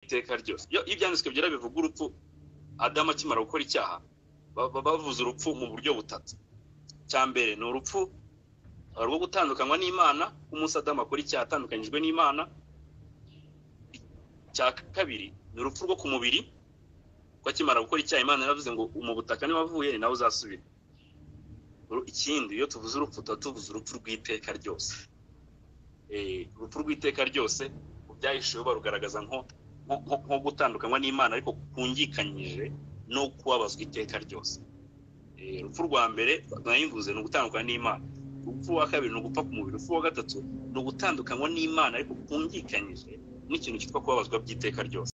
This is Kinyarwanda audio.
iteka ryose iyo ibyanditswe byera bivuga urupfu adamu akimara gukora icyaha bavuze urupfu mu buryo butatu cya mbere ni urupfu rwo gutandukanywa n'imana umunsi adamu akora icyaha atandukanyijwe n'imana cya kabiri ni urupfu rwo ku mubiri ko akimara gukora icyaha imana yaravuze ngo mu butaka niba avuye ni nawe uzasubira ikindi iyo tuvuze urupfu tuba tuvuze urupfu rw'iteka ryose urupfu rw'iteka ryose byahisheho barugaragaza nko gutandukanywa n'imana ariko kungikanyije no kubabazwa iteka ryose urupfu rwa mbere mwayivuze ni ugutandukana n'imana urupfu wa kabiri ni ugupfa ku mubiri urupfu wa gatatu ni ugutandukanywa n'imana ariko kungikanyije n'ikintu cyitwa kubabazwa by'iteka ryose